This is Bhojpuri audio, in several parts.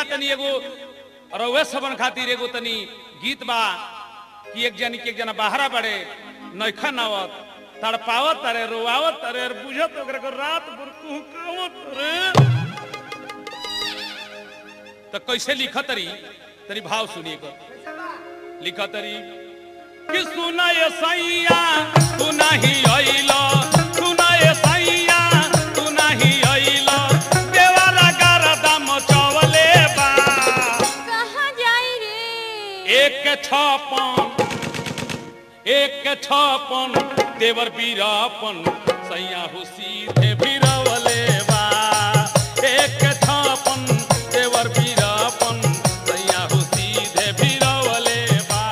भैया तनी एगो रउए सबन खातिर एगो तनी गीत बा कि एक जनी के एक जना बाहरा बड़े नैखन आवत तड़पावत तारे रोआवत तारे और बुझत ओकरा को रात भर कुहकावत रे तो कैसे लिखत तरी तनी भाव सुनिए कर लिखत तरी कि सुनाए सैया तू नहीं अइलो सुनाए सैया तू नहीं अइलो देवाला गरदा मचवले बा कहाँ जाई रे एक के छपन एक के छपन देवर बीरापन सैया हो सीधे बीरवले बा एक के छपन देवर बीरापन सैया हो सीधे बीरवले बा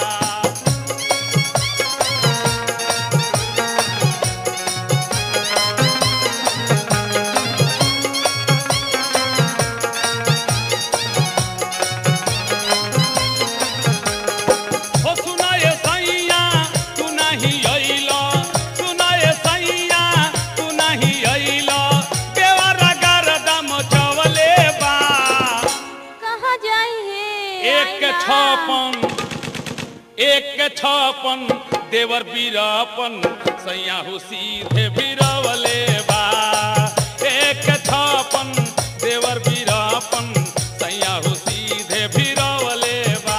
हो सुनाए सैया तू नहीं अइलो सुनाए सैया तू नहीं अइलो देवरा गरदम चवले बा कहाँ जाई हे एक के आइला। छपन एक के छपन देवर बीरापन सैया हो सीधे बीरवले बा एक के छपन देवर बीरापन सैया हो सीधे बीरवले बा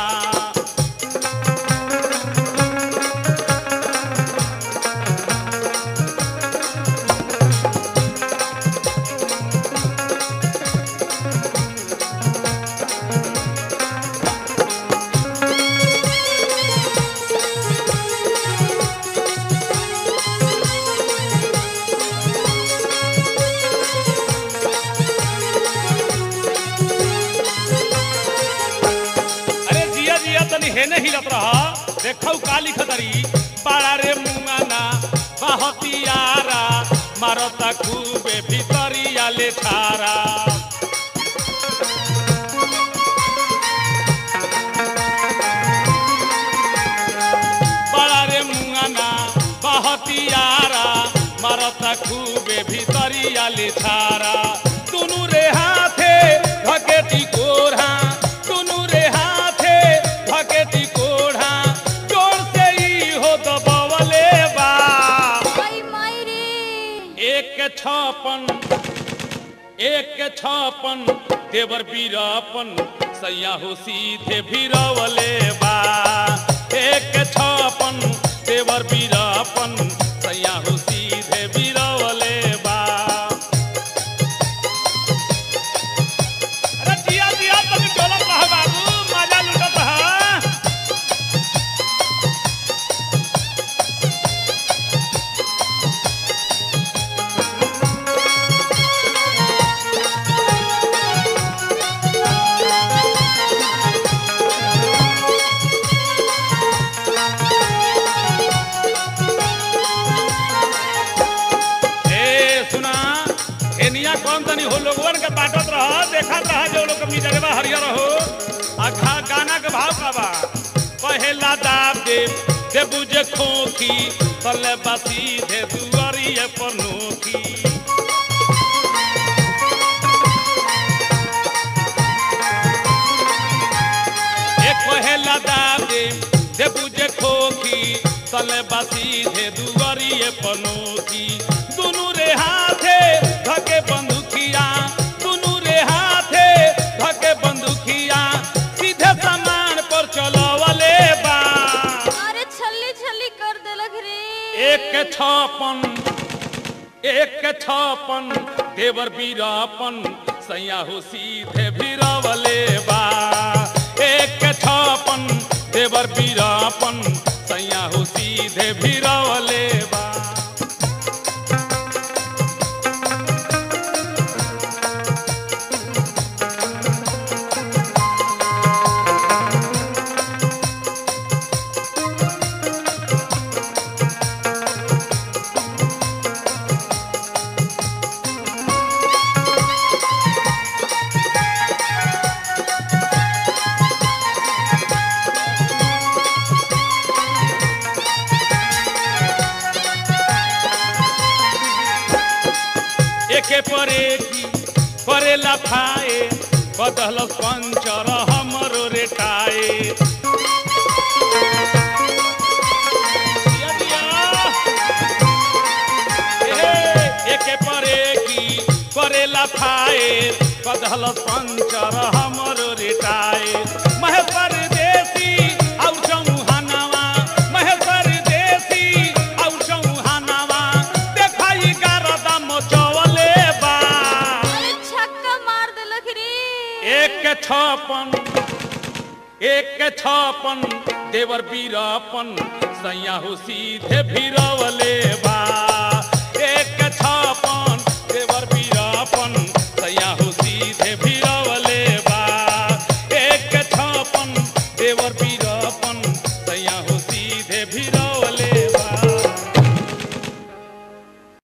अरे जिया जिया तनी हेने हिलत रहा देखौ का लिखत रही पाड़ा रे मुंगाना बहतियारा मारता खूबे भीतरिया ले थारा बड़ा रे मुंगाना बहतियारा मारता खूबे भीतरिया ले थारा दुनु रे हाथे धकेती कोढ़ा दुनु रे हाथे धकेती कोढ़ा जोर से ही हो दबवले बा आई माई रे एक के छपन एक के छपन देवर बीरापन सैया हो सीधे भीरवले बा एक के छपन देवर बीरापन सैया हो सीधे भीरवले बा अरे जिया जिया तनी डोलत रह बाबू मजा लुटत रह ए सुना एनिया कौन तनी हो लोगवन के बाटत रह देखत रह जो लोग अपनी जगह हरियर हो आ खा गाना के भाव का बा पहला दाब दे दे बुझे खोखी तले बासी दे दुआरिए पर नोखी एक पहला दाब दे दे बुझे खोखी तले बासी दे दुआरिए पर नोखी दुनु रे हाथे धके बंदूकिया दुनु रे हाथे धके बंदूकिया सीधे सामान पर चलवले बा अरे छल्ली छल्ली कर देलक रे एक के छपन एक के छपन देवर बीरापन सैया हो सीधे भीरवले बा एक के छपन देवर बीरापन सैया हो सीधे भीरवले बा एके परे की परेला खाए बदल पंचर हमरो रेटाए दिया दिया। ए, एके परे की करेला खाए बदल पंचर हमरो रेटाए महेश्वर देसी और चौहानवा महेश्वर देसी और चौहानवा देखाई गारदा मचवले बा अरे छक्का मार देलक रे एक के छपन एक के छपन देवर बीरापन सैया हो सीधे भीरवले बा